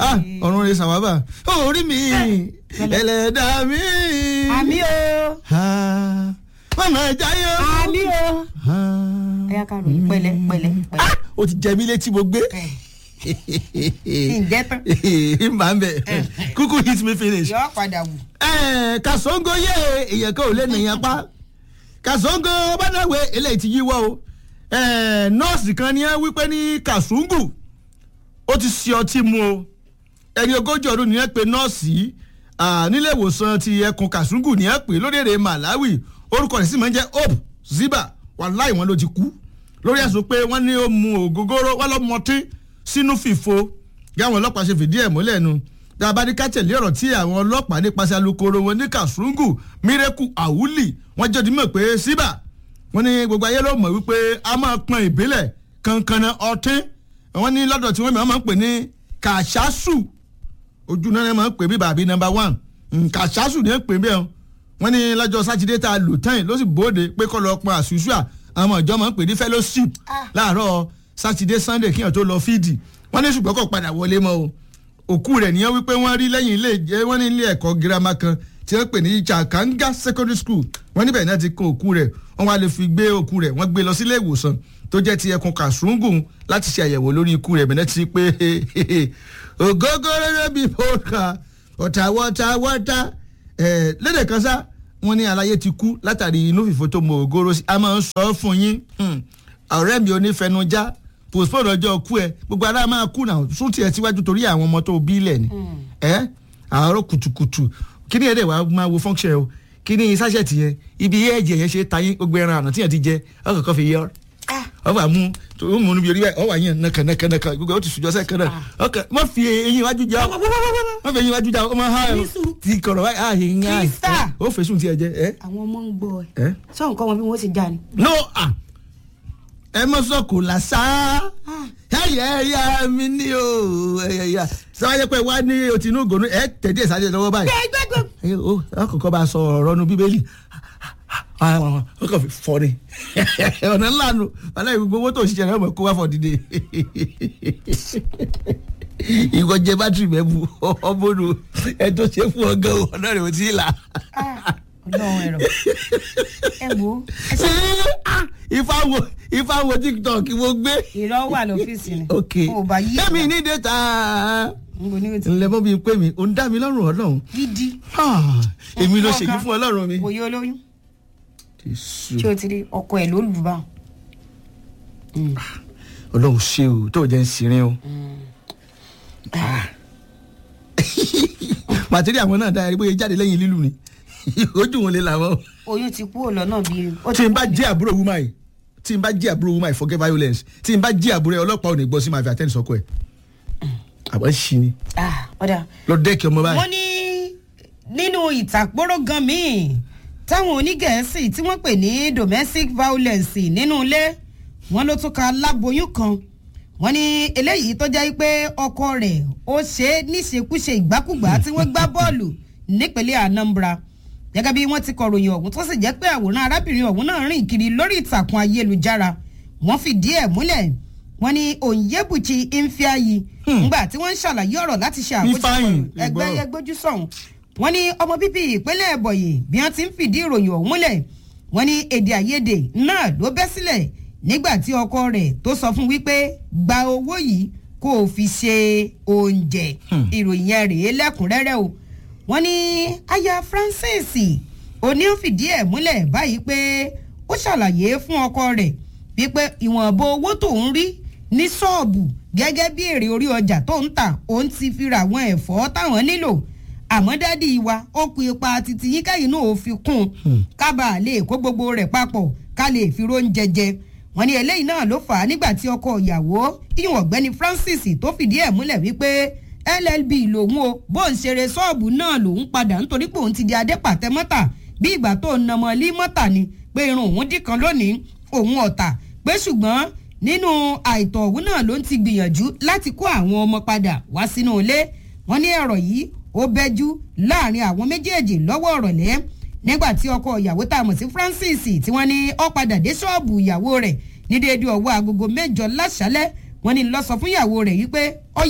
ah ọ̀run rẹ̀ sàwábà orí mi ẹlẹ́dàá mi. àmì o Ah, mama jayọ. àmì o. Ah, ẹ̀yà ká ròyìn pẹ̀lẹ́ pẹ̀lẹ́ pẹ̀lẹ́. ah, o ti jẹ mí létí mo gbé. ǹjẹ́ tán n bá ń bẹ̀ kúkú hit me finish. yọ padà wù. Ẹ̀, kàsóńgó yé èèyàn kan ò lè nìyẹn pa kàsóńgó bàdàwé eléyìí ti yíwọ́ o Ẹ̀, nọ́ọ̀sì kan ní ẹ wípé ní kàsóńgù ó ti ṣe ọtí mu o ẹni ogójì ọdún nìyẹn pé nọ́ọ̀sì yìí, ah, nílé ìwòsàn ti ẹkùn kàsóńgù nìyẹn pé lórílẹ̀‐èdè Malawi orúkọ rẹ̀ sì máa ń jẹ́ Hope Ziba wàláì wọn ló ti kú lórí ẹ̀sùn pé wọ́n ní ó mu ògógóró wọ́n lọ́ mọtí sínú fìfo gáwọn ọlọ́pàá ṣe fìdí ẹ̀ múlẹ̀ nu dábàdí kátẹ̀lé ọ̀rọ̀ tí àwọn ọlọ́pàá nípasẹ̀ alukoro wọn ní kàṣúrúngù mírẹ́kù àwùlì wọ́n jẹ́ òdìmọ̀ pé síbà wọ́n ní gbogbo ayé ló mọ̀ wípé a máa pọn ìbílẹ̀ kankanna ọtín wọ́n ní lọ́dọ̀ tí wọ́n mìíràn máa ń pè ní kàṣásù ojú náà máa ń pè bí bàbí nọ́mbà one kàṣásù ní pè bẹ́ẹ̀ wọ́n ní lọ́jọ́ sátidé tá a lò tán yìí ló sì bóde pé kọ́ lọ pọn àṣùṣù à àwọn ìjọ máa ń pè ní fellowship láàárọ̀ sátidé sunday kíyàn tó lọ fídì wọ́n ní ṣùgbọ́n kò padà wọlé mọ́ o òkú rẹ̀ nìyẹn wípé wọ́n rí lẹ́yìn ilé ìjẹ́ wọ́n ní ilé ẹ̀kọ́ girama kan tí wọ́n pè ní Chakanga secondary school wọ́n níbẹ̀ náà ti kan òkú rẹ̀ wọ́n wá lè fi gbé òkú rẹ̀ wọ́n gbé lọ sílé ìwòsàn tó jẹ́ ti ẹkùn kàṣúngù láti ṣe àyẹ̀wò lórí ikú rẹ̀ bẹ̀rẹ̀ ti pé ògógóró bí pọ́ńkà ọ̀tàwọ́tàwọ́tà lédè kan sá wọ́n ní aláyé ti kú látàrí inú fìfo tó mọ ògóró sí a máa ń sọ fún yín ọ̀rẹ́ mi onífẹnujá postpone ọjọ́ kú ẹ gbogbo ara máa kú náà sún tiẹ̀ síwájú torí àwọn ọmọ tó bí lẹ̀ ni ẹ àárọ̀ kùtùkùtù kí ni ẹ̀ dẹ̀ wá máa wo function o kí ni sáṣẹ̀tì yẹn ibi ẹ̀jẹ̀ yẹn ṣe tayín gbogbo ẹran àná tíyẹn ti jẹ ọkọ̀ kan fi yọ ọba mú tó mú níbi orí báyìí ọwọ́ àyàn nàkà nàkà nàkà gbogbo ó ti sùjọ́ sẹ́kẹ̀ náà ọkọ̀ má fi eyín iwájú jà má fi eyín iwájú jà ọmọ ha ti kọ̀rọ̀ báyìí ah eyín ah Krista. ó fèsùn tiẹ̀ jẹ ẹ àwọn ọmọ ń gbọ́ ẹ ẹ sọ nǹkan wọn bí wọ́n ti já ni. no ah ẹ mọ sọ kò làṣà ẹyẹ ẹyà mi ní o ẹyẹ ẹyà sáwáyé pé wá ní òtínú gònú ẹ tẹ̀dí ẹ̀ sáré lọ́wọ́ báyìí gbẹgbẹgbẹ. ẹ ó ọkọ̀ọ̀kan bá sọ ọ̀rọ̀ nu bíbélì ó kàn fi fọ́ ni ọ̀nà ńlá nu aláì gbogbo owó tó ń ṣiṣẹ́ rẹ̀ ọmọ kó wá fọ́ dìde ìwọ jẹ bátìrì mẹ́bu ọmọdù ẹ tó ṣe fún ọgá ọ̀nà rẹ̀ ò tí ì là. ọlọ́run ẹ̀rọ ẹ wo ẹ ṣe ìfáwo ìfáwo tiktok mo gbé. ìrọ̀ wà lọ́fíìsì ni. ok mo bá yí èmi ní data n kò ní o ti ńlẹ mọ́ bíi pé mi ò ń dá mi lọ́rùn ọlọ́run gidi. Ah, èmi ló ṣèyí fún ọlọ́run mi. òye olóyún Jésù. tí o ti rí ọkọ ẹ ló lù bá wọn. ọlọ́run ṣe o tó jẹ́ ń sirin o. màtírí àwọn náà dáa rí bóyá jáde lẹ́yìn lílù ni ojú wọn lè làwọn. oyún ti kúrò lọ́nà bíi. ó ti tí n bá kúrò ní- jẹ́ àbúrò wúmà yìí tí n bá jẹ́ àbúrò wúmà yìí forget violence tí n bá jẹ́ àbúrò ẹ ọlọ́pàá ò ní gbọ́ sí máa fi àtẹ́ni sọ́kọ ẹ̀. àbọ̀ ṣì ni Ah, ọ̀dà lọ dẹ́kì ọmọ báyìí. wọ́n ní nínú ìtàkpóró gan míì táwọn onígẹ̀ẹ́sì tí wọ́n pè ní domestic violence nínú ilé wọ́n ló tún ka láboyún kan wọ́n ní eléyìí tó jẹ́ pé ọkọ rẹ̀ ó ṣe é níṣekúṣe ìgbákùgbà tí wọ́n gbá bọ́ọ̀lù nípínlẹ̀ Anambra gẹ́gẹ́ bí wọ́n ti kọ̀ròyìn ọ̀hún tó sì jẹ́ pé àwòrán arábìnrin ọ̀hún náà rìn kiri lórí ìtàkùn ayélujára wọ́n fìdí ẹ̀ múlẹ̀ wọ́n ní Onyebuchi Ifeanyi ńgbà tí wọ́n ń ṣàlàyé ọ̀rọ̀ láti ṣe àkójọpọ̀ Ifeanyi, ẹgbẹ́ ìgbọ́. ẹgbójú sọ̀hún wọ́n ní ọmọ bíbí ìpínlẹ̀ ẹ̀bọ̀yì bí wọ́n ti ń fìdí ìròyìn ọ̀hún múlẹ̀ wọ́n ní èdè àìyedè náà ló bẹ́ sílẹ̀ nígbà tí ọkọ rẹ̀ tó sọ fún wípé gba owó yìí kó o fi ṣe oúnjẹ ìròyìn yẹn rèé lẹ́kùnrẹ́rẹ́ o wọ́n ní aya Francis òní ó fìdí ẹ̀ múlẹ̀ báyìí pé ó ṣàlàyé fún ọkọ rẹ̀ wípé ìwọ̀nba owó tó ń rí ní ṣọ́ọ̀bù gẹ́gẹ́ bí èrè orí ọjà tó ń tà òun ti fi ra àwọn ẹ̀fọ́ táwọn nílò àmọ́ dádì wa ó kú ipa títí yín kẹ́yìn náà ó fi kún un kábàá lè kó gbogbo rẹ̀ papọ̀ ká lè fi róúnjẹ jẹ wọ́n ní eléyìí náà ló fà á nígbà tí ọkọ ìyàwó ìyún ọ̀gbẹ́ni Francis tó fìdí ẹ̀ múlẹ̀ wípé LLB lòun o bó ń ṣeré ṣọ́ọ̀bù náà lòun padà nítorí pé òun ti di adépàtẹ mọ́tà bí ìgbà tó ń nàmọ́ lí mọ́tà ni pé irun òun dì kan lónìí òun ọ̀tà pé ṣùgbọ́n nínú àìtọ́ òun náà ló ń ti gbìyànjú láti kó àwọn ọmọ padà wá sínú ilé wọ́n ní ọ̀rọ̀ yìí ó bẹ́jú láàrin àwọn méjèèjì lọ́wọ́ ọ̀rọ̀lẹ́ nígbà tí ọkọ ìyàwó tá a mọ̀ sí Francis tí wọ́n ní ó padà dé ṣọ́ọ̀bù ìyàwó rẹ̀ ní déédéé ọwọ́ agogo mẹ́jọ láṣálẹ́ wọ́n ní lọ sọ fún ìyàwó rẹ̀ wípé ọ̀yá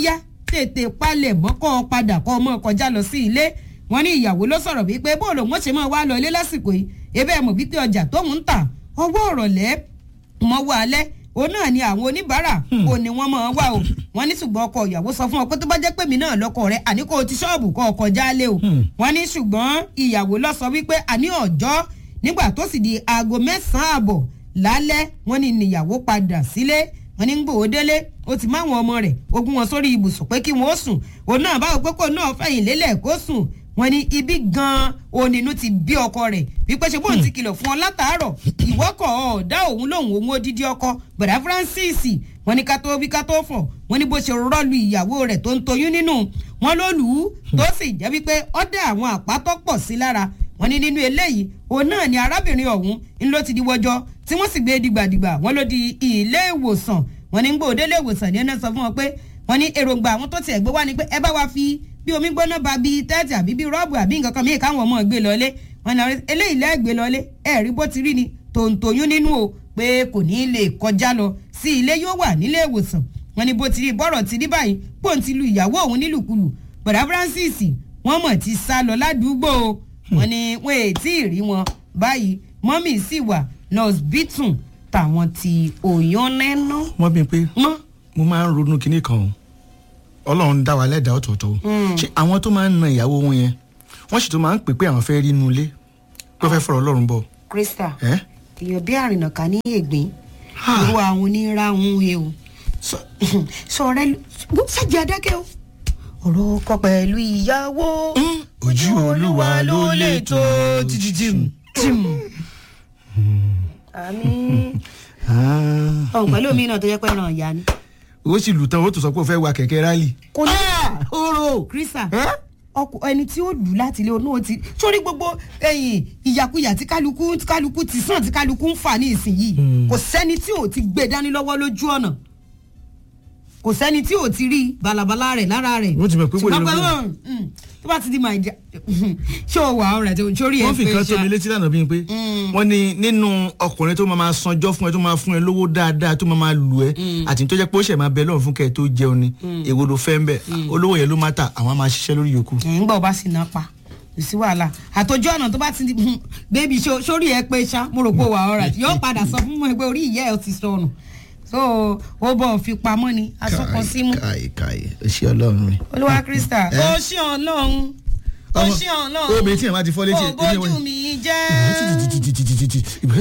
tètè palẹ̀ mọ́ kọ́ ọ padà kọ́ ọmọ kọjá lọ sí ilé wọn ní ìyàwó ló sọ̀rọ̀ wípé bó lòun ó ṣe máa wá lọ ilé lásìkò yìí ebe ẹ̀ mọ̀ wípé ọjà tóun ń tà ọwọ́ ọ̀rọ̀lẹ́ mọ́wọ́ alẹ́ òun náà ni àwọn oníbàárà ò ní wọ́n máa wá o wọ́n ní ṣùgbọ́n ọkọ ìyàwó sọ fún ọ pé tó bá jẹ́ pé mi náà lọ́kọ rẹ̀ àní kò ti ṣọ́ọ̀bù kọ́ ọkọ̀ jálé o wọ́n ní ṣùgbọ́n ìyàwó lọ sọ wípé àní ọjọ́ nígbà tó sì di aago mẹ́sàn-án àbọ̀ lálẹ́ wọ́n ní níyàwó padà sílé wọ́n ní ń gbòó délé ó ti máwọn ọmọ rẹ̀ ogún wọn sórí ibùsùn pé kí wọ́n ó sùn òun náà báwo pé kò náà fẹ̀yìn lélẹ̀ kó sùn wọ́n ní ibi gan-an onínú ti bí ọkọ rẹ̀ wípé ṣe bóun ti kìlọ̀ fún ọ látàárọ̀ ìwọ́kọ̀ ọ̀dá òun lòun òun odidi ọkọ bọ̀dá Francis wọ́n ní ká tó wí ká tó fọ̀ wọ́n ní bó ṣe rọ́ọ̀lù ìyàwó rẹ̀ tó ń toyún nínú wọn ló lù ú tó sì jẹ́ wípé ọ̀dẹ̀ àwọn àpátọ́ pọ̀ sí lára wọ́n ní nínú eléyìí òun náà ni arábìnrin ọ̀hún ń ló ti di wọjọ́ tí wọ́n sì gbé dìgbàdìgbà wọ́n ló di ilé ìwòsàn wọ́n ní gbòde ilé ìwòsàn ní ẹ̀nà sọ fún wọn pé wọ́n ní èròǹgbà àwọn tó tiẹ̀ gbé wá ni pé ẹ bá wa fi bí omi gbóná ba bíi tẹ́tì àbí bíi rọ́ọ̀bù àbí nǹkan kan míì káwọn ọmọ gbé lọlé wọ́n ní eléyìí lẹ́ẹ̀ gbé lọlé ẹ rí bó ti rí ni tòǹtòyún nínú o pé kò ní lè kọjá lọ sí ilé yóò wà nílé ìwòsàn wọ́n ní bó ti rí bọ́rọ̀ ti rí báyìí pòun ti lu ìyàwó òun nílùkulù bọ̀dá Francis wọ́n mọ̀ ti sá lọ ládùúgbò o wọ́n ní wọ́n èè tí ì rí wọn báyìí mọ́mì sì wà nurse bitun tàwọn ti òyàn nẹ́nà. wọ́n bí pé mọ́ mo máa ń ronú kinní kan o ọlọ́run dá wa lẹ́dàá ọ̀tọ̀ọ̀tọ̀ o ṣé àwọn tó máa ń na ìyàwó wọn yẹn wọ́n sì tó máa ń pè pé àwọn fẹ́ rí inú ilé pé fẹ́ fọ̀rọ̀ ọlọ́run bọ̀ Krista ẹ́ èèyàn bí àrìnàká ní ègbín irú àwọn oníràhùn he o sọ̀rọ̀ ṣàjẹ́ adákẹ́ o ọ̀rọ̀ ọkọ pẹ̀lú ìyàwó ojú olúwa ló lè tó tìtìtìm tìm. àmì ọ̀hún pẹ̀lú omi náà tó yẹ pé ẹran ìyá ni. ó sì lù tán ó tún sọ pé ó fẹ́ wa kẹ̀kẹ́ rálì. kò ní oró Krista ọkọ ẹni tí ó lù láti ilé onú ti sórí gbogbo ẹ̀yìn ìyàkuyà tí kálukú tí kálukú ti sàn tí kálukú ń fà ní ìsinyìí kò sẹ́ni tí ò ti gbé dání lọ́wọ́ lójú ọ̀nà kò sẹ́ni tí ò ti rí balabala rẹ̀ lára rẹ̀ Wọ́n ti mọ̀ pé wọ́n lè ṣùgbọ́n lọ pẹ̀lú mm, tó bá ti di màá ṣé o wà ọ̀rẹ́ tó sórí ẹ̀ wọ́n fi pé nǹkan tó mi ṣá létí lánàá bíi pé wọ́n ní nínú ọkùnrin tó máa máa sanjọ́ fún ẹ tó máa fún ẹ lówó dáadáa tó máa máa lù ẹ àti tó jẹ́ pé ó ṣẹ̀ máa bẹ lọ́run fún kẹ́ ẹ tó jẹun ni èwo ló fẹ́ ń bẹ̀ olówó yẹn ló má ta àwọn á máa ṣiṣẹ́ lórí yòókù. ń gbọ́ bá sì ná pa kò sí wàhálà àtòjú ọ̀nà tó bá ti di bébí sórí ẹ pé ṣá mo rò pé ó wà ọ̀rẹ́ yóò padà sọ fún mi pé orí ìyá ẹ ti sọnù so ó bọ̀ fi pamọ́ ni asọ́kan símú káì káì ó ṣe ọlọ́run rẹ̀. olúwa krista Eh? ó ṣe ọlọ́run ó Ọmọ- ṣe ọlọ́run obìnrin tí yẹn bá ti fọ́ létí ẹ̀- ó bójú mi jẹ́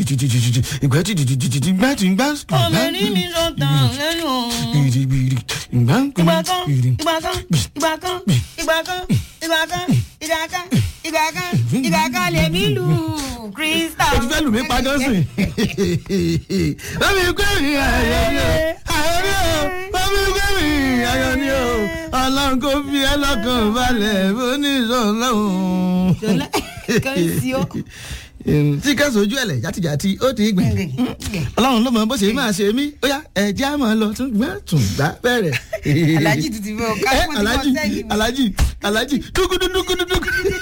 obìnrin mi ló tàn lẹ́nu ìgbà kan ìgbà kan ìgbà kan ìgbà kan ìgbà kan ìgbà kan ìgbà kan ìgbà kan lèmi lù krista. o ti fẹ́ lù mí pa jọ́sìn. lọ́mí gbé mi ayọ̀ ni o ayọ̀ ni o lọ́mí gbé mi ayọ̀ ni o ọlọ́run kò fi ẹ́ lọ́kàn balẹ̀ bó ní ìṣọ̀lọ́hún. Ṣọlá, kan sí ọ. tí ká sojú ẹ̀lẹ̀ játijàti ó ti gbìn. ọlọ́run ló mọ bó ṣe máa ṣe mí ó yá ẹ̀jẹ̀ á máa lọ tún gbá tún gbá bẹ̀rẹ̀. Alhaji tuntun fẹ́ o, ká Eh, mọ̀ tí wọ́n Alhaji sẹ́yìn mi. Alhaji Alhaji dúkúdúkúdúkú.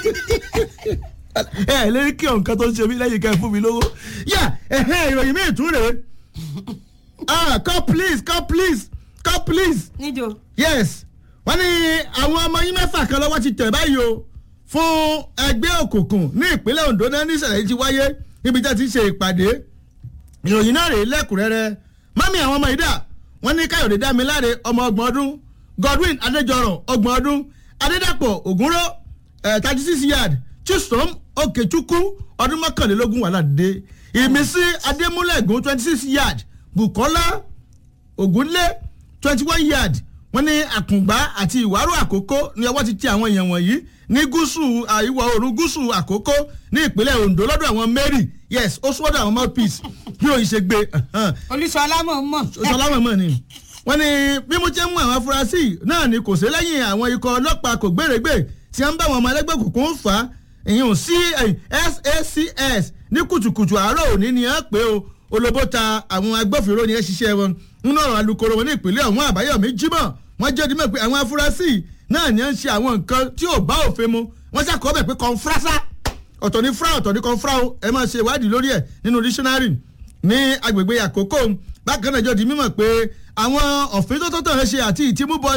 ẹ ẹ lérí kí ọ̀nkan tó ń ṣe mí lẹ́yìn ká ẹ fún mi lówó. yà ẹ̀hẹ́ ìròyìn mi tún rèé. ah come please come please come please níjó yes wọ́n ní àwọn ọmọ yín mẹ́fà kan lọ́wọ́ ti tẹ̀ báyìí o fún ẹgbẹ́ òkùnkùn ní ìpínlẹ̀ Ondo náà ní ìṣẹ̀lẹ̀ yìí ti wáyé níbi tí a ti ṣe ìpàdé ìròyìn náà rèé lẹ́kùnrẹ́rẹ́ mami àwọn ọmọ ìdá wọ́n ní Káyọ̀dé Dámiláre ọmọ ọgbọ̀n ọdún Godwin Adéjọrọ̀ ọgbọ̀n ọdún Adédàpọ̀ Ògúnró thirty six yard Chisom Okechukwu ọdún mọ́kànlélógún wà ládé Ìmísí Adémúlẹ̀gùn twenty six yard Bukola Ògúnlé twenty one yard wọ́n ní àkùngbá àti ìwárò àkókò ní ọwọ́ ti tẹ àwọn èèyàn wọ̀nyí ní gúúsù à, ìwọ̀ oòrùn gúúsù àkókò ní ìpínlẹ̀ Ondo lọ́dọ̀ àwọn Mary yes ó sọ́dọ̀ àwọn mouthpiece bí òun ṣe gbé olùsọ̀lá mọ̀ mọ̀ sọlámọ̀ mọ̀ ni wọ́n ní bí mo ṣe ń mú àwọn afurasí náà ni kò sí lẹ́yìn àwọn ikọ̀ ọlọ́pàá kò gbèrègbè tí wọ́n ń bá àwọn ọmọ ẹlẹ́gbẹ́ òkùnkùn fà á ìyẹn sí SACS ní kùtùkùtù àárọ̀ òní ni wọ́n pè ó olóbó ta àwọn agbófinró ni ẹ ṣiṣẹ́ wọn nínú ọ̀rọ̀ alukoro wọn ní ìpínlẹ̀ ọ̀hún àbáyọ̀mí jímọ̀ wọ́n jẹ́ ọdún mọ̀ pé àwọn afurasí náà ni wọ́n ń ṣe àwọn nǹkan tí ò bá òfin mu wọ́n ṣàkọọ́ bẹ̀ pé kọ́ńfrásá ọ̀tọ̀ ní fra ọ̀tọ̀ ní kọ́ńfrá o ẹ máa ṣe ìwádìí lórí ẹ̀ nínú dictionary ní agbègbè àkókò bákan náà jọ di mímọ̀ pé àwọn òfin tó tó tàn ṣe àti ìtìmúbọlẹ̀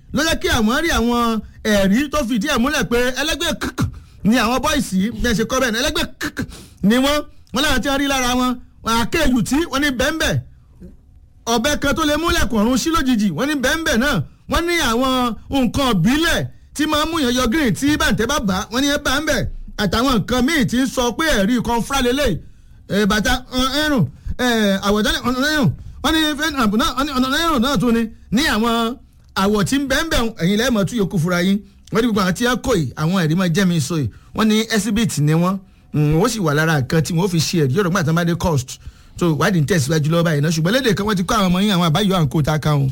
ló jẹ́ kí àwọn rí àwọn ẹ̀rí tó fìdí ẹ̀ múlẹ̀ pé ẹlẹ́gbẹ́ kk ni àwọn bọ́ìsì bẹ́ẹ̀ ṣe kọ́ bẹ́ẹ̀ ni ẹlẹ́gbẹ́ kk ni wọ́n wọ́n láwọn tí wọ́n rí lára wọn àkéjù tí wọ́n ní bẹ́ẹ̀nbẹ́ ọ̀bẹ kan tó lè múlẹ̀kùn ọ̀run sí lójijì wọ́n ní bẹ́ẹ̀nbẹ́ náà wọ́n ní àwọn nǹkan ìbílẹ̀ tí máa ń mú yàn yọ green tí bàǹtẹ́ bá bá wọ́n ní ẹ bá ń bẹ̀ àtàwọn nǹkan míì tí ń sọ pé ẹ̀rí kan fúra lélẹ̀ bàtà ẹrùn àwọ̀dálẹ̀ ọ̀nà ẹrùn wọ́n ní fẹ́ẹ́ ọ̀nà ẹrùn náà tún ni ní àwọn àwọ̀ tí ń bẹ́ẹ̀ bẹ́ẹ̀ ẹ̀yin lẹ́ẹ̀mọ́ tún yòókù fúra yín wọ́n ní gbogbo àwọn tí wọ́n kò yìí àwọn ẹ̀rí máa jẹ́ mi sọ yìí wọ́n ní exhibit ni wọ́n wọ́n sì wà lára nǹkan tí wọ́n fi ṣe ẹ̀rí yọ̀rọ̀ gbàtàn bá dé cost so ìwádìí ń tẹ̀síwájú lọ́wọ́ báyìí náà ṣùgbọ́n lédè kan wọ́n ti kọ́ àwọn ọmọ yín àwọn àbáyọ à ń kó ta ká wọn.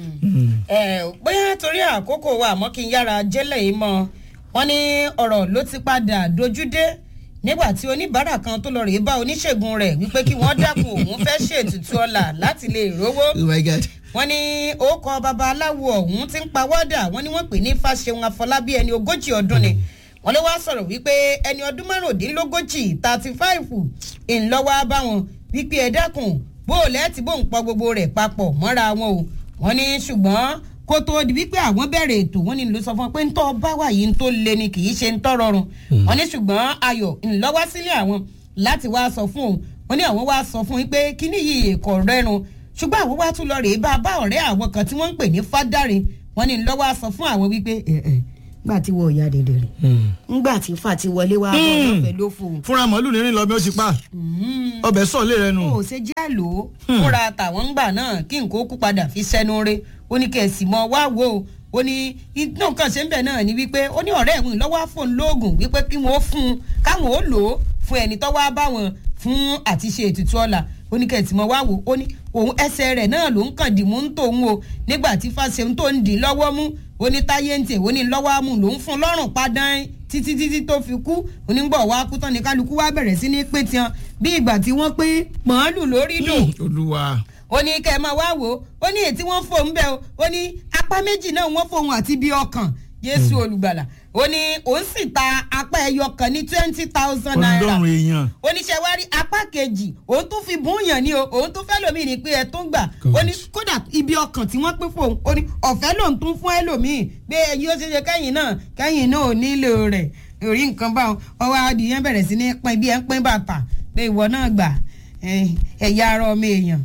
ẹ bóyá torí àkókò wa àmọ́ kí n yára jẹ́lẹ̀ yìí mọ́ wọn ní ọ̀rọ̀ ló ti padà dojúdé nígbà tí oníbàárà kan tó lọ rèé bá oníṣègùn rẹ̀ wípé kí wọ́n dákun òun fẹ́ ṣètùtù ọ̀la láti lè rówó oh my god. wọ́n ní orúkọ babaláwo ọ̀hún ti ń pawọ́dà wọ́n ní wọ́n pè ní fàṣẹun àfọlábí ẹni ogójì ọdún ni wọ́n ló wá sọ̀rọ̀ wípé ẹni ọdún márùndínlógójì thirty five ńlọ́wọ́ bá wọn wípé ẹ dákun bóòlù ẹ ti bóun pọ gbogbo rẹ̀ papọ̀ mọ́ra wọn o wọ́n ní ṣùgbọ́n kó tó di wípé àwọn bẹ̀rẹ̀ ètò wọ́n ní ló sọ fún wọn pé ń tọ́ bá wà yìí ń tó le ni kì í ṣe ń tọ́ rọrùn wọ́n ní ṣùgbọ́n ayọ̀ ńlọ́wọ́ sílé àwọn láti wá sọ fún òun wọ́n ní àwọn wá sọ fún yín pé kíní yìí kò rẹ́run ṣùgbọ́n àwọn wá tún lọ rèé bá bá ọ̀rẹ́ àwọn kan tí wọ́n ń pè ní fádàrin wọ́n ní lọ́wọ́ sọ fún àwọn wípé ẹ̀ ẹ̀ gbà tí wọ́n ọ̀yà dèdè rẹ̀ ńgbà tí fà ti wọlé wá bọ́ ọ̀fẹ́ ló fò. fúnra màálù ní rìn lọ bí ó ti pa ọbẹ̀ sọ̀ lé rẹ nù. ó ṣe jẹ́ lò ó fúnra tàwọn ń gbà náà kí nǹkan ó kú padà fi sẹ́nu rẹ̀ ó ní kẹ̀sì mọ́ wá wò ó ó ní iná nǹkan ṣe ń bẹ̀ náà ni wípé ó ní ọ̀rẹ́ ìwọ̀n lọ́wọ́ fóun lóògùn wípé kí wọ́n fún un káwọn ó lò ó fún ẹni tó wá bá wọn fún àti ṣe ètùtù ọ̀la ó ní kẹ̀sì mọ́ wá wò ó ní òun ẹsẹ̀ rẹ̀ náà ló ń kàn dì mú ń tòun o nígbà tí fàṣẹ tó ń dì lọ́wọ́ mú ó ní táyé ń tè ó ní lọ́wọ́ amú ló ń fún lọ́rùn padàn títí títí tó fi kú onígbọ̀ wá kú tán ní kálukú wá bẹ̀rẹ̀ sí ní pé tiẹn bí ìgbà tí wọ́n pé màálù lórí dùn olúwa. ó ní kẹ́ ẹ máa wá wò ó ó ní ètí wọ́n fòun bẹ́ẹ̀ o ó ní apá méjì náà wọ́n fòun àti bí ọkàn jésù olùgbàlà ó ní òun sì ta apá ẹyọ kan ní twenty thousand naira ọlọ́run èèyàn. oníṣẹ́ wa rí apá kejì òun tún fi búùyàn ní o òun tún fẹ́ lòmíì ní pé ẹ tún gbà ó ní kódà ibi ọkàn tí wọ́n pín fóun ó ní ọ̀fẹ́ lòun tún fún ẹlòmíì pé ẹyin ó ṣe ṣe kẹ́yìn náà kẹ́yìn náà ò nílò rẹ̀ orí nǹkan báwọn ọwọ́ adìyẹn bẹ̀rẹ̀ sí ní pín bí ẹ ń pín bàtà pé ìwọ náà gbà ẹ̀yà ara ọmọ èèyàn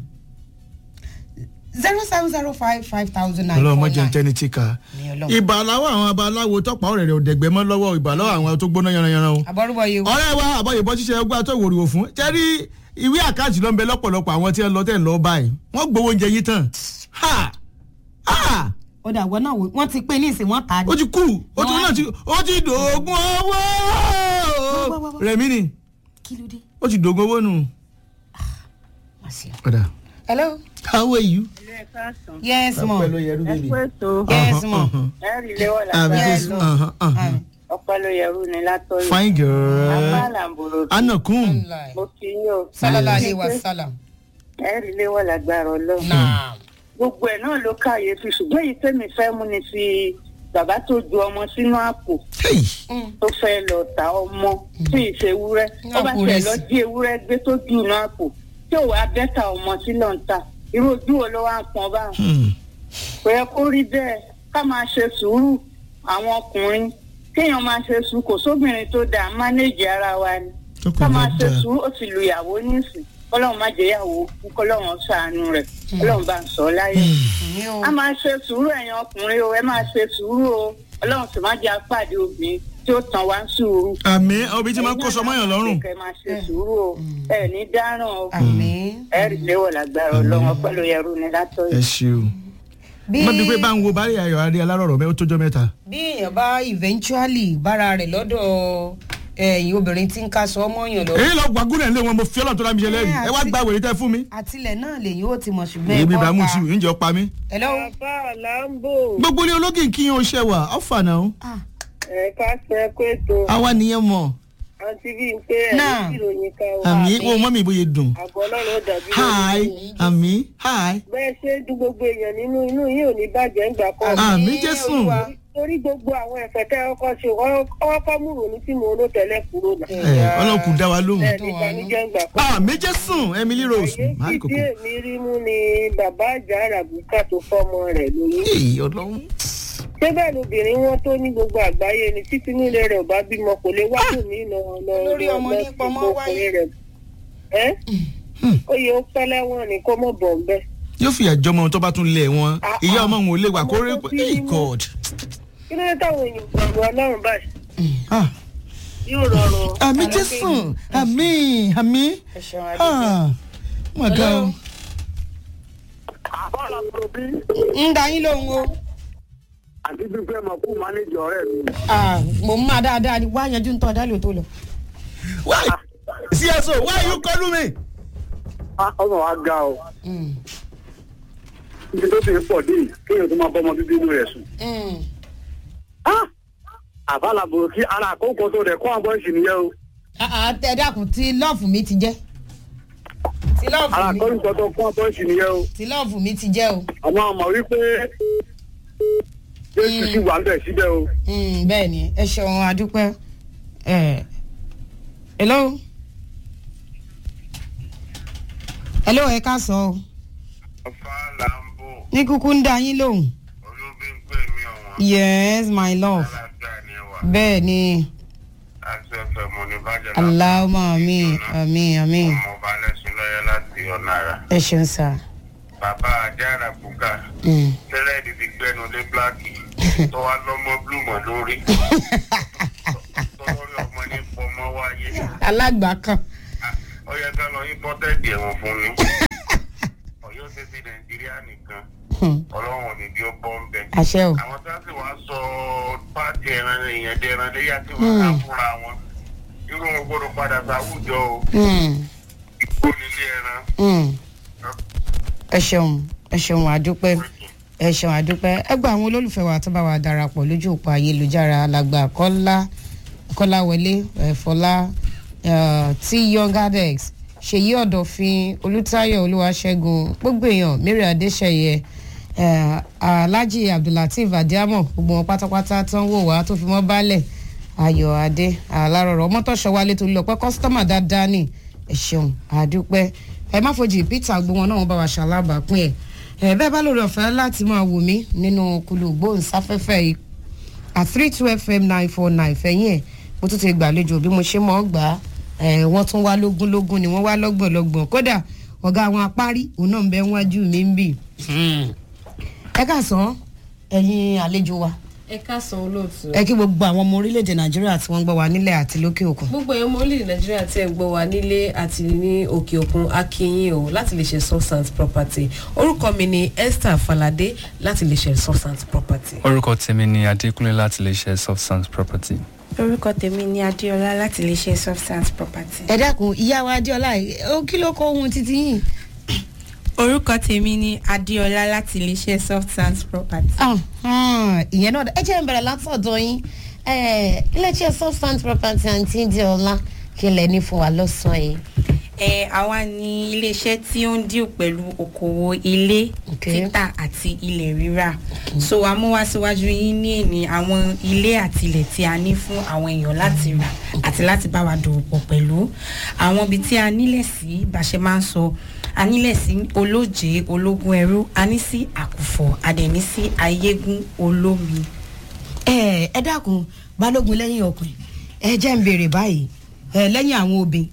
zero seven zero five five thousand nine ọlọ́run four mọ́jọ nine. tẹ́ni tí ka. Ní Ọlọ́run. ìbàláwọ̀ àwọn abaláwo tọ́pọ̀ ọ̀rẹ́ rẹ̀ òdẹ̀gbẹ́ mọ́ lọ́wọ́ ìbàláwọ̀ àwọn tó gbóná yanranyanran o. àbọ̀rúbọ̀ yìí o. ọ̀rẹ́ wa àbọ̀yìnbọ̀ ṣiṣẹ́ ọgbà tó ìwòrìwò fún jẹ́rí ìwé àkáǹtì ló ń bẹ lọ́pọ̀lọpọ̀ àwọn tí wọ́n lọ tẹ̀ lọ báyìí wọ́n gbowó oúnjẹ yìí tán. ha ha ó dà wọ́n náà wò wọ́n ti pín ní ìsìn wọ́n ta ó ni. ti kú ó ti náà ti ó ti dògún owó wá, wá. rẹ̀mí ni kí ló dé. ó ti dògún owó nù. Má ṣe. ọ̀dà hello. how are you. ilé káàsán yes mo. ọpẹ́ ló yẹrú ẹ bèbè. kú ètò yes mo. ẹrì léwọ àbí lágbára jésù lọ ọpẹ ló yẹrù ní látọyọ fine girl apá làǹbòrò anakun mo fi yín o sallallahu alayhi wa sallam. ẹrì léwọ lágbára Ọlọ́run naam. gbogbo ẹ náà ló káyéfì ṣùgbọ́n èyí tẹ́mi fẹ́ mú ni fi bàbá tó ju ọmọ sínú àpò hey tó fẹ́ lọ ta ọmọ tí ì ṣe ewúrẹ́ ó bá Àpò tẹ̀ rẹ̀ lọ sí. jí ewúrẹ́ gbé tó ju inú àpò tí ò wá bẹ́tà ọmọ sí lọ́ǹta irú ojú wo ló wá ń pọn báwọn hmm. kò yẹ kó rí bẹ́ẹ̀ ká máa ṣe sùúrù àwọn ọkùnrin kéèyàn máa ṣe sùúrù kò sóbìnrin tó dáa mánéèjì ara wa ni ká tọkùnrin máa bá ṣe dáa sùúrù ó sì lu ìyàwó nísìn kọ́lọ́run má jẹ́ ìyàwó kú kọ́lọ́run ṣàánú rẹ̀ kọ́lọ́run bá ń sọ ọ́ láyé. ní o. a máa ṣe sùúrù ẹ̀yin ọkùnrin o ẹ máa ṣe sùúrù o ọlọ́run sì má jẹ́ apàdé obìnrin tí ó tàn wá ń sùúrù. àmì obìnrin tí máa ń kó sọmọ yàn lọ́rùn. ẹ máa ṣe sùúrù o ẹ ní dáràn o àmín. ẹ rí léwọ̀ lágbára ọlọ́run ọpẹ́ ló yẹrù ní látọ̀ ẹ yìí. ṣe o. bí má bí pé bá ń wo bárí ayọ̀ adé alárọ̀rọ̀ mẹ́ ó tójọ́ mẹ́ta. bí èèyàn bá eventually bára rẹ̀ lọ́dọ̀ ẹ̀yìn obìnrin tí ń ká sọ ọmọ yàn lọ. èyí lọ gbàgúrẹ̀ ńlẹ̀ wọn mo fi ọlọ́run tó dá mi ṣe lẹ́rìí ẹ wá gba wèrè tẹ́ fún mi. àtìlẹ̀ náà lèyìn ó ti mọ̀ ṣùgbọ́n èmi ẹ̀kọ́ bá mú ta. sí i ǹjẹ́ ọpa mi. hello. bàbá làǹbò gbogbo ilé ológin kí yín o ṣe wà ọ̀fà náà ah ẹ̀ka ṣe pé tó àwa nìyẹn mọ̀ àǹtí bíi pé Náà. ẹ̀rí ìròyìn kan wà àmì wo mọ́ mi ìbòye dùn. àgọ́ ọlọ́run ó dàbí hi àmì hi bẹ́ẹ̀ ṣe dùn gbogbo èèyàn nínú inú yìí ò ní bàjẹ́ ńgbà kan. àmì jésù. torí gbogbo àwọn ẹ̀fẹ̀ tẹ́ ọkọ ṣe ọkọ mú ronú tí mo ló tẹ́lẹ̀ kúrò náà. ẹ ọlọ́kùn dá wa lóhùn. ẹ̀ nípa níjẹ́ ńgbà kan. àmì jésù emily rose àyè máa tí kókó. díẹ̀ mi rí mú ni bàbá àjà àràbùkà tó fọ́mọ rẹ̀ lóyún. èyí ọlọ́run. ṣé bẹ́ẹ̀ lobìnrin wọn tó ní gbogbo àgbáyé ni títí nílé rẹ̀ ò bá bímọ kò lè wá tòmí lọ lọ Lórí lọ ọmọ lọ ní sí pọmọ ọkùnrin rẹ̀ ẹ́ ó yẹ ó pẹ́ lẹ́wọ̀n ni kó mọ̀ bọ̀ ń bẹ́. yóò fìyà jọmọ tó bá tún lẹ̀ wọn Ah, ìyá ah. ọmọ òun ò lè wà kó rí Ọmọ tó bí hey nínú. god kí ló dé táwọn èèyàn gbàgbọ́ ọlọ́run báyìí ah yóò rọrùn. àmì jésù àmì àmì ẹ ṣeun adúgbò. ah my god àbọ̀là tó bí ń da yín lóhùn o. àti fífẹ́ mọ̀ kú mánéjì ọ̀rẹ́ mi. Ah, mo ń máa dáadáa ni wá yanjú ń tọ́ dálé tó lọ. why cso why you call me. Ah, ọmọ wa ga o Mm. ibi tó ti ń pọ̀ dé yìí, kéèyàn tó máa bọ́ ọmọ bíbí inú rẹ̀ sùn. Mm. Ah, àbálà bò kí ara àkókò tó rẹ̀ kọ́ àbọ̀ ìsìn nìyẹn o Ah, ah, ẹ dákun tí lọ́ọ̀fù mi ti jẹ́ tí ara lọ́ọ̀fù mi àkókò tó kọ́ àbọ̀ ìsìn nìyẹn o tí lọ́ọ̀fù mi ti jẹ́ o. àmọ́ àmọ́ wípé jésù sì wà ń bẹ̀ síbẹ̀ o. Mm, bẹ́ẹ̀ ni ẹ ṣeun adúpẹ́. Eh, hello. hello ẹ ká sọ o ọ̀fà làǹbò ní kúkú ń da yín lóhùn. olóbi ń pè mí ọ̀wọ́n yes my love alága ni wà bẹ́ẹ̀ ni láti ọ̀fẹ́ mo ní bàjẹ́ aláwọ̀ àmì àmì àmì ọmọ ọba lẹ́sùn lọ́yẹ́ láti ọ̀nà àrà ẹ ṣeun sá. bàbá ajára bùkà Mm. tẹ́lẹ̀dì ti gbẹ́nu lé bíláàkì tó wá lọ́mọ blúmọ̀ lórí tọ́lọ́rí ọmọ ní fọmọ wáyé alágbàákan. ó yẹ ká lọ yín bọ́tẹ́ẹ̀dì ẹ̀wọ̀n fún mi ọ̀yọ́ ṣe ti nàìjíríà nìkan Hmm. ọlọ́run ò ní bí ó bọ́ ń bẹ̀. àṣẹ o. àwọn tó sì wá sọ pàtì ẹran èèyàn dé ẹran léyà tí wọn ká fúnra wọn irú wọn gbọdọ padà sáwùjọ o Mm. ìkónilé ẹran Mm. ẹ ṣeun ẹ ṣeun àdúpẹ́ ẹ ṣeun àdúpẹ́ ẹ gba àwọn olólùfẹ́ wa tó bá wa darapọ̀ lójú òpó ayélujára alàgbà kọ́lá kọ́láwọlé ẹ̀fọ́lá tí young adex ṣèyí ọ̀dọ̀fin olùtayọ̀ olúwaṣẹ́gun gbogbo èèyàn mary adéṣẹ̀yẹ eh, alhaji abdulateef adiamo gbogbo wọn pátápátá tó ń wò wá tó fi mọ́ balẹ̀ ayọ̀ adé alárọ̀rọ̀ ọmọtọ́ṣọ́ wálé tó lọ pé kọ́sítọ́mà dáadáa ni ẹ ṣeun àdúpẹ́ ẹ má fojú peter gbogbo wọn náà wọn bá wa ṣàlábàápín ẹ ẹ bẹ́ẹ̀ bá lórí ọ̀fẹ́ láti máa wò mí nínú kulu gbóhùnsáfẹ́fẹ́ yìí at three two fm nine four nine fẹ̀yìn ẹ̀ mo tún ti gbàlejò bí mo ṣe mọ̀ ọ́ gbà á ẹ̀ wọ́n tún wá lógún lógún ni wọ́n wá lọ́gbọ̀n lọ́gbọ̀n kódà ọ̀gá àwọn apárí òun náà ń bẹ wájú mi ń bì. ẹ káàsán ẹ̀yin àlejò wa ẹ káàsán olóòtú ẹ kí gbogbo àwọn ọmọ orílẹ̀-èdè nàìjíríà tí wọ́n ń gbọ́ wa nílẹ̀ àti lókè òkun. gbogbo ẹ̀yọ́ ọmọ orílẹ̀ nàìjíríà tí ẹ̀ ń gbọ́ wa nílé àti ní òkè òkun akínyìn o láti lè ṣe substance property orúkọ mi ni esther falade láti lè ṣe substance property. orúkọ tèmi ni adékúnlé láti lè ṣe substance property. orúkọ tèmi ni adéọlá láti lè ṣe substance property. ẹ dákun ìyá wa adéọlá ó kí ló kó ohun títí yìí. orúkọ tèmi ni adéọlá láti lè ṣe substance property. Ah, ah, ìyẹn náà ẹ jẹ́ ń bẹ̀rẹ̀ látọ̀dọ̀ yín Eh, iléeṣẹ́ substance property àǹtí adéọlá kí lẹ ní fún wa lọ́sàn-án yìí. ẹ àwa ni iléeṣẹ́ tí ó ń díò pẹ̀lú okòwò ilé Okay. títà àti ilẹ̀ rírà so a mú wá síwájú yín ní èní àwọn ilé àti ilẹ̀ tí a ní fún àwọn èèyàn láti rà àti láti bá wa dòwò pọ̀ pẹ̀lú àwọn ibi tí a nílẹ̀ sí bá ṣe máa ń sọ a nílẹ̀ sí olóje ológun ẹrú a ní sí àkùfọ̀ a dẹ̀ ní sí ayégún olómi. ẹ ẹ dákun balógun lẹ́yìn ọkùnrin ẹ jẹ́ ń béèrè báyìí ẹ lẹ́yìn àwọn obìnrin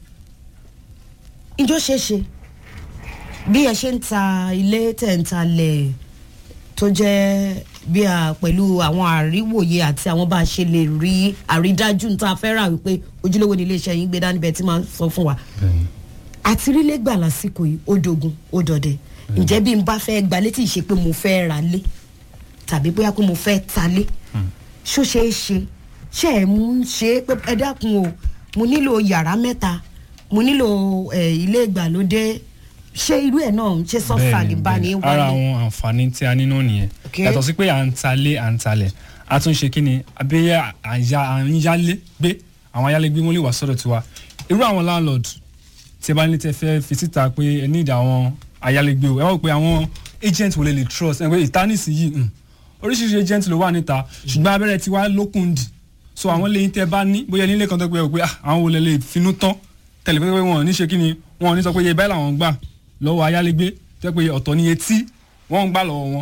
ìjọ ṣeé ṣe bí ẹ ṣe ń ta ilé tẹ̀ ń talẹ̀ tó jẹ́ bí a pẹ̀lú àwọn àríwòye àti àwọn bá a ṣe lè rí àrídájú tá a fẹ́ rà wípé ojúlówó ní iléeṣẹ́ yín gbé dání bẹ́ẹ̀ tí máa ń sọ fún wa àti rí lẹ́gbà lásìkò yìí ó dogun ó dọdẹ ǹjẹ́ bí n bá fẹ́ gba létí ìṣe pé mo fẹ́ ra lé tàbí bóyá pé mo fẹ́ ta lé ṣó ṣe é ṣe ṣe é mú ṣe é pé ẹ dákun o mo nílò yàrá mẹ́ta mo nílò ẹ, ilé ìgbàlódé ṣé irú ẹ̀ náà ṣe sọ́fà ní bá ní ara wáyé. àwọn àǹfààní tí a ní náà nìyẹn Okay. yàtọ̀ sí pé à ń talé à ń talẹ̀ a tún ṣe kí ni abẹ́yẹ à ń yálé gbé àwọn ayálégbé wọn lè wà sọ́dọ̀ tiwa irú àwọn landlord tí ẹ bá ní tẹ fẹ́ fi síta pé ẹ ní ìdá àwọn ayálégbé o ẹ wọ́n pé àwọn agent wo lè lè trust ẹ pé ìtánìsì yìí mm, oríṣiríṣi agent ló wà níta ṣùgbọ́n abẹ́rẹ́ tiwa lókun dì so àwọn lẹ́yìn tẹ bá ní bóyá nílé kan tó pé ẹ pé ah, àwọn wo lè lè finú tán tẹ̀lé pé wọn ò ní ṣe kí ni wọn ò ní sọ pé iye báyìí làwọn gbà lọ́wọ́ ayálégbé tẹ́ pé ọ̀tọ̀ ni etí wọ́n ń gbà lọ́wọ́ wọn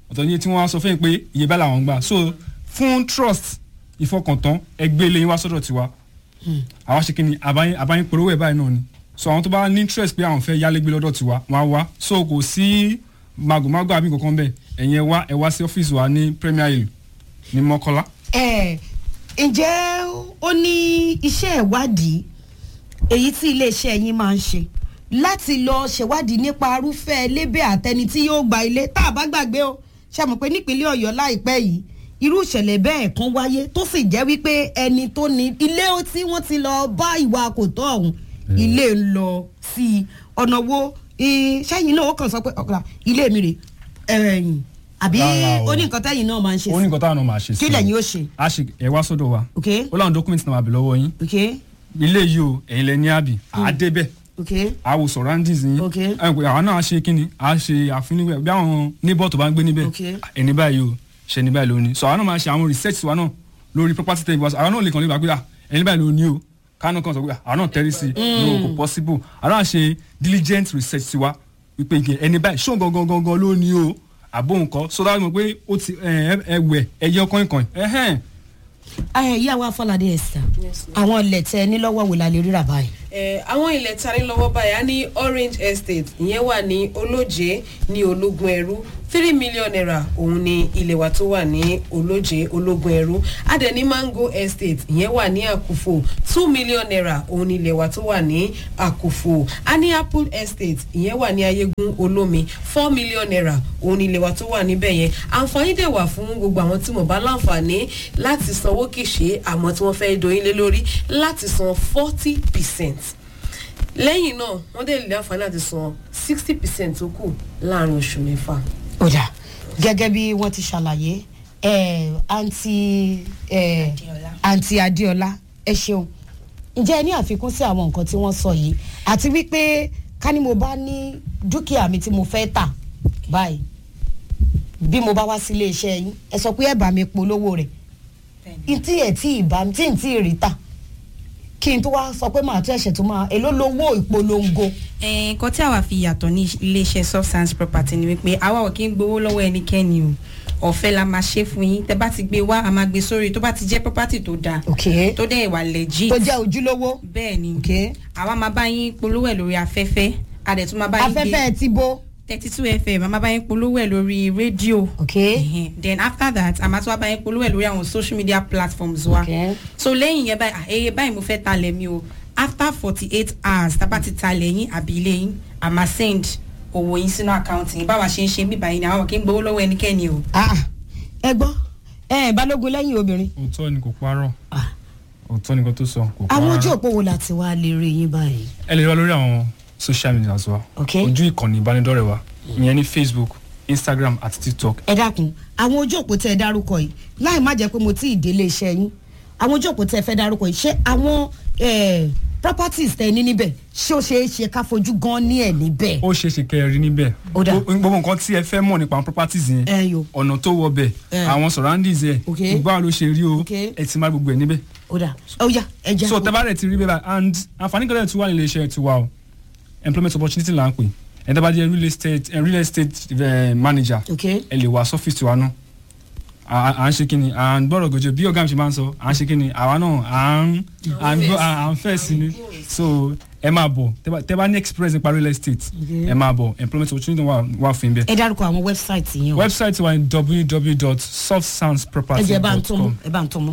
ọ̀tọ̀ ní iye tí wọ́n á sọ fún yín pé iye bá làwọn ń gbà so fún trust ìfọkàntán ẹgbẹ́ ilé yín wá sọ́dọ̀ tiwa àwa ṣe kí ni àbáyín àbáyín polówó ẹ̀ báyìí náà ni so àwọn tó bá ní interest pé àwọn fẹ́ yálégbé lọ́dọ̀ tiwa wọ́n á wá so kò sí màgòmágò àbí kankan bẹ́ẹ̀ ẹ̀yin ẹ wá ẹ wá sí ọ́fíìsì wa ní Premier Hill ní Mọ́kọ́lá ẹ ǹjẹ́ ó ní iṣẹ́ ìwádìí èyí tí iléeṣẹ́ yín máa ń ṣe láti lọ ṣèwádìí nípa arúfẹ́ lébè àtẹni tí yóò gba ilé tá a bá gbàgbé o ṣàmù pé nípínlẹ̀ ọ̀yọ́ láìpẹ́ yìí irú ìṣẹ̀lẹ̀ bẹ́ẹ̀ kan wáyé tó sì jẹ́ wípé ẹni tó ní ilé tí wọ́n ti lọ bá ìwà kò tọ́ ọ̀hún ilé ń lọ sí i ọ̀nà wo i- sẹ́yìn náà ó kàn sọ pé ọ̀kadà ilé mi rè ẹ̀yìn àbí Rárá o. ó ní nǹkan tẹ́yìn náà máa ń ṣe ó ní nǹkan táwọn náà máa ṣe sí kí i. lẹ́yìn ó ṣe a ṣe ẹ wá sọ́dọ̀ wa ok ó láwọn dọ́kúmẹ̀ntì náà wà bẹ̀ lọ́wọ́ yín ok ilé yìí o ẹ̀yin lẹ ní àbí àádébẹ̀ ok àwò surroundings yín Ok. àwọn pé àwọn náà á ṣe kínni á ṣe àfínníwẹ̀ bí àwọn neighbor tó bá ń gbé níbẹ̀ Ok. ẹni báyìí o ṣe ẹni báyìí ló ní so àwọn náà máa ṣe àwọn research wa náà lórí property tẹ̀ ìwàsó àwọn náà lè kàn lè gbà pé à, ẹni báyìí ló ní o kánú kan sọ pé à, àwọn náà tẹ́rí sí i no kò possible àwọn náà ṣe diligent research sí wa wípé ike ẹni báyìí ṣó gangan gangan ló ní o àbó nǹkan so dáhùn mọ̀ pé ó ti ẹ ẹ wẹ̀ ẹyẹ ọkàn ìkàn ẹ̀hẹ́n ẹ ìyá wa Fọládé Esther àwọn ilẹ̀ tẹ nílọ́wọ́ wò la lè ríra báyìí. Eh, àwọn ilẹ̀ tani lọ́wọ́ báyìí á ní orange estate ìyẹn wà ní olóje ní ológun ẹrú three million naira òun ni ilẹ̀ wa tó wà ní olóje ológun ẹrú adẹ ní mango estate ìyẹn wà ní àkùfò two million naira òun ni ilẹ̀ wa tó wà ní àkùfò a ní apple estate ìyẹn wà ní ayégun olómi four million naira òun ni ilẹ̀ wa tó wà níbẹ̀ yẹn àǹfààní dẹ̀ wà fún gbogbo àwọn tí mo bá láǹfààní láti sanwó kìṣe àmọ́ tí wọ́n fẹ́ doyin lé lórí láti san forty percent lẹ́yìn náà wọ́n dẹ̀ lè àǹfààní àti san sixty percent tó kù láàrin oṣù mẹ́fà. ó dà gẹ́gẹ́ bí wọ́n ti ṣàlàyé ẹ̀ àǹtí ẹ̀ Adéọlá. àǹtí Adéọlá ẹ ṣeun ǹjẹ́ ẹ ní àfikún sí àwọn nǹkan tí wọ́n sọ yìí àti wípé ká ní mo bá ní dúkìá mi tí mo fẹ́ tà báyìí bí mo bá wá sí iléeṣẹ́ yín ẹ sọ pé ẹ bá mi polówó rẹ̀ ntí ẹ̀ tí ì bá tí ì tí ì rí tà kí n tó wá sọ pé màá tún ẹ̀ṣẹ̀ tó máa èló lowó ìpolongo Eh, nǹkan tí àwa fi yàtọ̀ ní iléeṣẹ́ substance property ni wípé àwa ò kí ń gbowó lọ́wọ́ ẹnikẹ́ni o ọ̀fẹ́ la máa ṣe fún yín tẹ bá ti gbé wá a máa gbé sórí tó bá ti jẹ́ property tó dáa ok tó dẹ̀ ìwà legit tó jẹ́ ojúlówó bẹ́ẹ̀ ni ok àwa máa bá yín polówó ẹ̀ lórí afẹ́fẹ́ a dẹ̀ tún máa bá yín afẹ́fẹ́ ti bó thirty two fm a máa bá yín polówó ẹ̀ lórí rédíò ok Ẹhẹn. then after that a máa tún wá bá yín polówó ẹ̀ lórí àwọn social media platforms wa ok so lẹ́yìn yẹn báyìí àyè báyìí mo fẹ́ talẹ̀ mi o after forty eight hours tá a bá ti talẹ̀ yín àbí ilé yín a máa send owó yín sínú àkáǹtì yín báwa ṣe ń ṣe bíbá yín ni àwọn kì í gbowó lọ́wọ́ ẹnikẹ́ni o. ah ẹ gbọ́ ẹ balógun lẹ́yìn obìnrin òótọ́ ni kò parọ́ Ah. òótọ́ ni kò tó sọ kò parọ́ àwọn ojú rárá. òpó wo láti wá lè rí yín báyìí. ẹ lè rí wa lórí àwọn social media wa Ok. ojú ìkànnì ìbánidọ́rẹ̀ wa ìyẹn ní facebook instagram àti tiktok ẹ dákun àwọn ojú òpó tẹ ẹ dárúkọ yìí láì má jẹ́ pé mo tí ì délé iṣẹ́ yín àwọn ojú òpó tẹ ẹ fẹ́ dárúkọ yìí ṣé àwọn eh, properties tẹ ẹ ní níbẹ̀ ṣé ó ṣeé ṣe ká fojú gan ní ẹ̀ níbẹ̀. ó ṣeé ṣe kẹ́ ẹ rí níbẹ̀ Ó dáa. Gbogbo- gbogbo nǹkan tí ẹ fẹ́ mọ̀ nípa àwọn properties yẹn ẹ yo ọ̀nà tó wọ bẹ̀ Eh. àwọn surroundings ẹ̀ Ok. gbogbo àwọn ló ṣe rí o Ok. ẹ ti máa gbogbo ẹ̀ níbẹ̀ ó dà ó yá ẹ já. so tẹ́bá rẹ̀ ti rí bẹ́ẹ̀ báyìí and àǹfààní kan tí wà nílé iṣẹ́ tiwa o employment opportunity là ń pè ẹ̀ tẹ́bá jẹ́ real estate eh, real estate eh, manager ok ẹ lè wá sọ́fíìsì tiwa náà à à ń ṣe kí ni à ń gbọ́dọ̀ gòjò bí ọ̀gá mi ṣe máa ń sọ à ń ṣe kí ni àwa náà à ń à ń gbọ́ à ń fẹ́ sí ni so ẹ máa bọ̀ tẹ́ bá- tẹ́ bá ní experience nípa real estate ẹ máa bọ̀ employment opportunity wà wà fún yín bẹ́ẹ̀ ẹ dárúkọ àwọn wẹ́bsáìtì yẹn o website wa ni ẹ jẹ́ ẹ bá ń tún mú www.softsoundsproperty.com ẹ bá ń tún mú.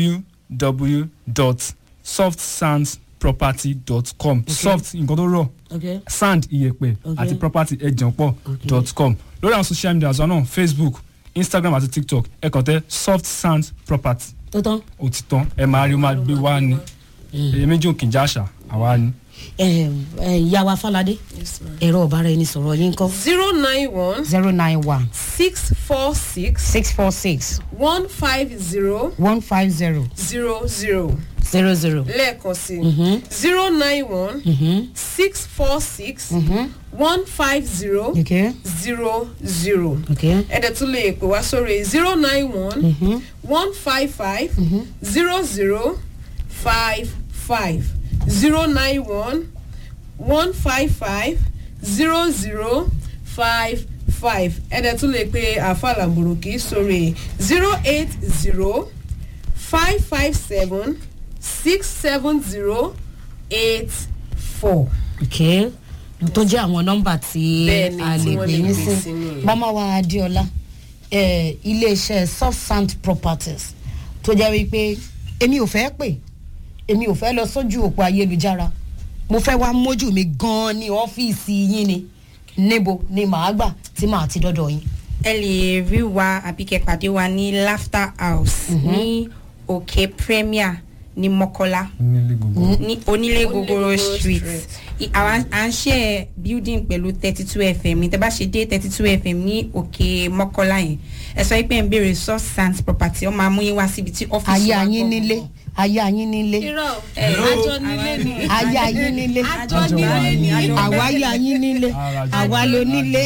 www.softsoundsproperty.com soft nǹkan tó rọ̀ ok sand iyẹ̀pẹ̀ Ok. àti property ẹ̀jẹ̀ pọ̀ dot com lórí àwọn social media àzọ náà facebook instagram àti tiktok ẹ kàn tẹ soft sand property tó tán. òtítọ́ ẹ máa rí o máa gbé wá ni èyí méjì ò kì í já àṣà àwa ni. ẹ ẹ ìyá wa Fáládé Yes, ma'am. ẹ̀rọ ọ̀bára ẹni sọ̀rọ̀ yín kọ́ zero nine one zero nine one six four six six four six one five zero one five zero zero zero zero zero. lẹ́ẹ̀kan sí zero nine one six four six one five zero ok zero zero ok ẹ̀dẹ̀ tún lè pè wá sórí zero nine one one five five zero zero five five zero nine one one five five zero zero five five ẹ̀dẹ̀ tún lè pe àfa làbùrùkì sórí zero eight zero five five seven six seven zero eight four. ok tó jẹ́ àwọn nọ́mbà tí Bẹ́ẹ̀ni, a tí lè wọ́n gbé lè yín gbé sí sí nìyẹn. mama wa adéọlá eh, iléeṣẹ́ soft sand properties tó jẹ́ wípé èmi ò fẹ́ pè èmi ò fẹ́ lọ sójú òpó ayélujára mo fẹ́ wá mójú mi gan-an ní ọ́fíìsì yín ni níbo ni màá gbà tí màá ti dọ́dọ̀ yín. ẹ lè rí wa àbí kẹ́ pàdé wa ní laughter house ní òkè premier ní mọ́kọ́lá nílé gbogbo ní onílé gogoro Gogoro street Street. I- àwa à ń ṣe building pẹ̀lú thirty two fm ní tẹ́bá ṣe dé thirty two fm ní òkè mọ́kọ́lá yẹn ẹ sọ pé ń béèrè source sans property ọ máa mú yín wá síbi tí ọ́fíìsì ayé wa ayín gbọ́ nílé gbọ́. ayé ayín nílé irọ́ Hello. àjọ nílé ni ayé ayín nílé àjọ nílé ni àwa ayé ayín nílé àwa ló nílé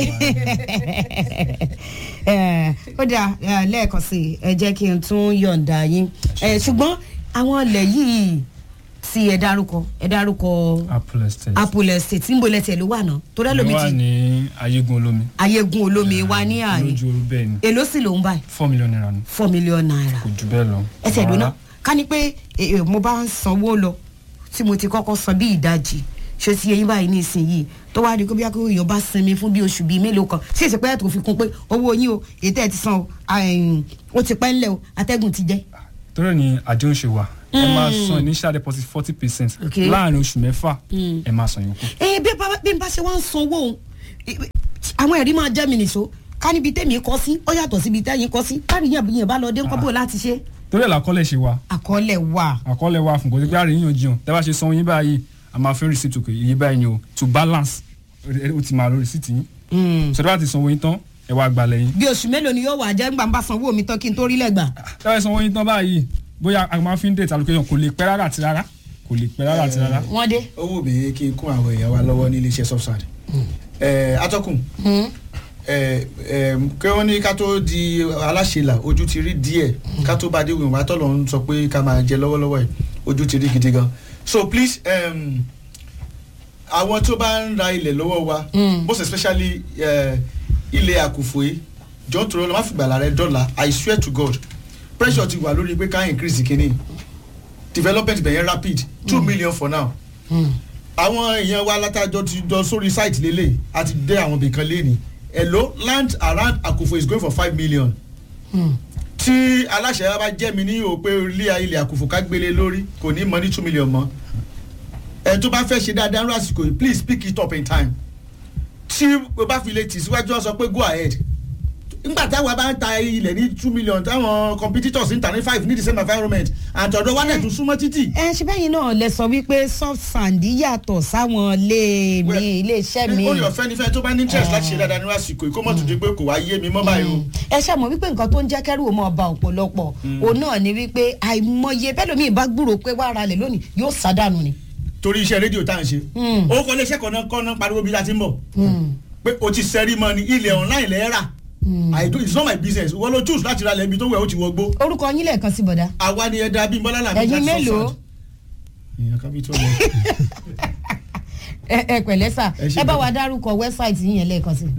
Eh, ó dà eh, lẹ́ẹ̀kan sí i ẹ jẹ́ kí n tún yọ̀ǹda yín Eh, ṣùgbọ́n àwọn ilẹ̀ yìí tí ẹ dárúkọ ẹ dárúkọ apple estate apple estate níbo lẹ́tẹ̀ ló wà náà torí ló ẹlòmíì wà ti ní ayégun olómi ayégun olómi wa ní àárín lójú oru bẹ́ẹ̀ ni èló sì ló ń báyìí four million naira ni four million naira kò jù bẹ́ẹ̀ lọ. ẹsẹ̀ Rárá. ìdúná ká ní pé eh, eh, mo bá ń sanwó lọ tí mo ti kọ́kọ́ san bí ìdajì ṣe ti eyín báyìí ní ìsinyìí tó wá di kó bí akérò èèyàn bá sinmi fún bí oṣù bíi mélòó kan sí èsì pé ẹ̀ tó fi kún pé owó yín o èyí tẹ́ ẹ ti san o àìm, ó ti pẹ́ ńlẹ̀ o atẹ́gùn ti jẹ́. torí ẹ̀ ni àdéhùn ṣe wà ẹ máa san initial deposit forty percent Okay. láàrin oṣù mẹ́fà ẹ máa san yòókù. ẹ bí bá bí n bá ṣe wá ń sanwó òun àwọn ẹ̀rí máa jẹ́ mi nìṣó ká níbi tẹ́mi kọ́ sí ó yàtọ̀ síbi tẹ́yìn kọ́ sí káàrí yẹn yẹn bá lọ dé ńkọ́ bò láti ṣe. torí ẹ̀ làkọ́lẹ̀ ṣe wà àkọọ́lẹ̀ wà. àkọọ́lẹ̀ wà fún kò sí pé àríyàn jiyàn tẹ́ bá ṣe san yín báyìí a máa fẹ́ receipt òkè iye báyìí ni o to balance ó ti máa lo receipt yín sọdọ́ bá ti sanwó yín tán ẹ wá gbalẹ̀ yín bí oṣù mélòó ni yóò wà jẹ́ ńgbà ń bá sanwó mi tán kí n tó rí lẹ́gbàá. tẹ́ bá sanwó yín tán báyìí bóyá a máa fi ń date allocation kò lè pẹ́ rárá àti rárá kò lè pẹ́ rárá àti rárá. wọ́n dé. ó wù mí kí n kún àwọn èèyàn wa lọ́wọ́ ní iléeṣẹ́ subsad atọ́kùn ẹ, ẹ, kí wọ́n ní ká tó di aláṣẹlà ojú ti rí díẹ̀ ká tó bá dé wíwọ̀n atọ́lọ́ ń sọ pé ká máa jẹ lọ́wọ́lọ́wọ́ yìí ojú ti rí gidi gan so please um, àwọn tó bá ń ra ilẹ̀ lọ́wọ́ wa most especially uh, ilẹ̀ àkùfò yìí jọ́ tó lọ́ má fi gbàlà rẹ dọ́là i swear to god pressure ti wà lórí pé ká increase kínní development bẹ̀yẹn rapid two million for now àwọn èèyàn wa látàjọ ti jọ sórí site lélẹ̀ àti dé àwọn ibìkan lẹ́ni hello land around àkùfò is going for five million tí aláṣẹ bá jẹ́ mi ní o pé ilé ilẹ̀ àkùfò ká gbélé lórí kò ní mọ ní two million mọ́ ẹ tó bá fẹ́ ṣe dáadáa ní àsìkò yìí please pick it up in time tí o bá fi lè tì síwájú ọ sọ pé go ahead nígbà táwa bá ń ta ilẹ̀ ní two million táwọn competitors ń ta ní five ní the same environment àtọ̀dọ̀ wa dẹ̀ tún súnmọ́ títì. ẹ ṣe bẹ́yìn náà lẹ sọ wípé soft sand yàtọ̀ sáwọn ilé mi ilé iṣẹ́ mi. ó yọ fẹ́nifẹ́ tó bá ní interest láti ṣe dáadáa ní àsìkò yìí kó mọ̀ tó di pé kò wá yé mi mọ́ báyìí o. ẹ ṣe mọ̀ wípé nǹkan tó ń jẹ́ kẹ́rù ọmọ ọba ọ̀pọ̀lọpọ̀ òun náà ni wípé àìmọye bẹ́ẹ̀ lómi ìbá gbúrò pé wàá ra lẹ̀ lónìí yóò sádànù ni. torí iṣẹ́ rédíò tá à ń ṣe ó kọ́ iléeṣẹ́ kan náà kọ́ náà pariwo bí láti ń bọ̀ pé o ti sẹ́rí mọ́ ni ilẹ̀ online lẹ́ẹ̀ rà I do it's not my business wọ́n ló choose láti ra lẹ́bi tó wẹ̀ ó ti wọgbó. orúkọ yín lẹ́ẹ̀kan sí bọ̀dá. àwa ni ẹ̀dá bíi bọ́lá làbí ẹ̀yin mélòó. èèyàn kan bí tó lọ. ẹ ẹ pẹ̀lẹ́ sà Ẹ ṣé ẹ bá gan. wa dárúkọ wẹ́bsáìtì yín yẹn lẹ́ẹ̀kan sí.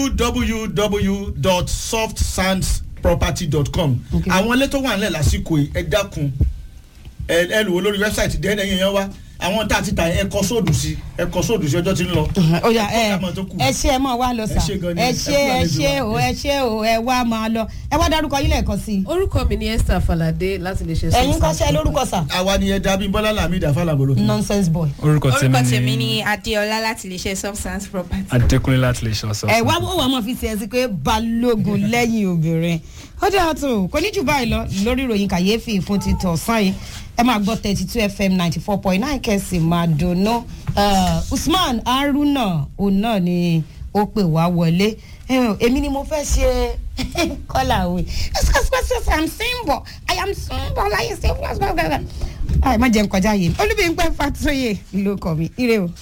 www.softsandsproperty.com Okay. àwọn ilé tó wà nílẹ̀ lásìkò yìí ẹ dákun ẹ ẹ lò ó lórí wẹ́bsáìtì dẹ́nẹ̀ yẹn yẹn wá àwọn tá a ti ta ẹ kọ sóòdù sí ẹ kọ sóòdù sí ọjọ́ tí ń lọ. oya ẹ Kọ́kọ́ tó kù. ẹ ṣe ẹ mọ wá lọ sà Ẹ ṣé gan ni. ẹ Ẹ ṣe kú ẹ àlejò ṣe wa. o ẹ ṣe o ẹ wá máa lọ ẹ wá dárúkọ yín lẹ́ẹ̀kan sí. orúkọ mi ni esther falade láti lè ṣe ẹ̀yin kọ́ ṣe lórúkọ sà. àwa ni ẹ̀dá bíi bọ́lá làmì ìdáfà làbọ̀lọ́. nonsense boy. orúkọ orúkọ tèmi tèmi ni ni adéọlá láti lè ṣe substance property. adékúnlé láti lè ṣe ọ̀sán. ẹ wá wọ́n wà máa fi tiẹ̀ sí pé balógun lẹ́yìn obìnrin ó dáa tó kò ní jù báyìí lọ lórí ìròyìn kàyéfì fún ti tọ̀sán yìí ẹ máa gbọ́ thirty two fm ninety four point nine kẹsì máa dùnú usman haruna òun náà ni ó pè wá wọlé Eh, èmi ni mo fẹ́ ṣe kọ́là òwe ẹsẹ̀ i'm simple i am simple i am simple ẹ má jẹun kọjá yìí olúbíyìnpẹ fàtóyè ló kọ mi ire o.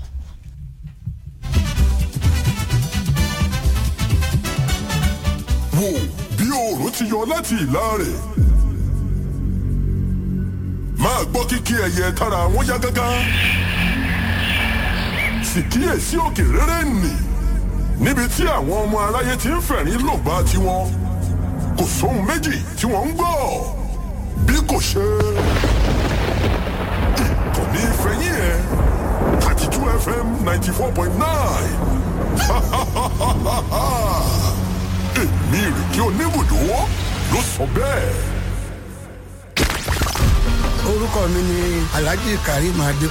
wò bí oòrùn ti yọ láti ìlà rẹ̀ máa gbọ́ kíkí ẹyẹ tára wọn yá gágá sì kíyèsí òkè rere nì níbi tí àwọn ọmọ aráyé ti ń fẹ̀rín lògbà tiwọn kò sóhun méjì tí wọ́n ń gbọ́ bí kò ṣe ìkànnì ìfẹ̀yìn ẹ̀ thirty two fm ninety four point nine èmi ìrèké oníbùdó ló sọ bẹ́ẹ̀. orúkọ mi ni alhaji karim adé